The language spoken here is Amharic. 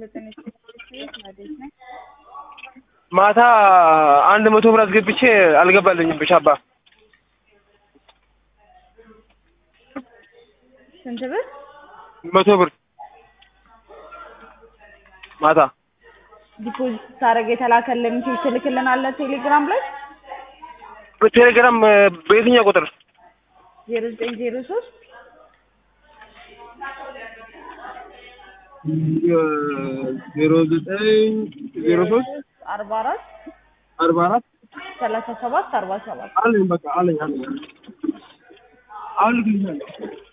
ጤና ማዴት ነኝ። ማታ አንድ መቶ ብር አስገብቼ አልገባልኝም። ብቻባ ስንት ብር? መቶ ብር ማታ ዲፖዚት ስታደርግ የተላከልህ ሜሴጅ ትልክልናለህ ቴሌግራም ላይ በቴሌግራም በየትኛው ቁጥር? ዜሮ ዘጠኝ ዜሮ ሶስት ዜሮ ዘጠኝ ዜሮ ሶስት አርባ አራት አርባ አራት ሰላሳ ሰባት አርባ ሰባት አለኝ በቃ አለኝ አለኝ አሁን ልክልሻለሁ።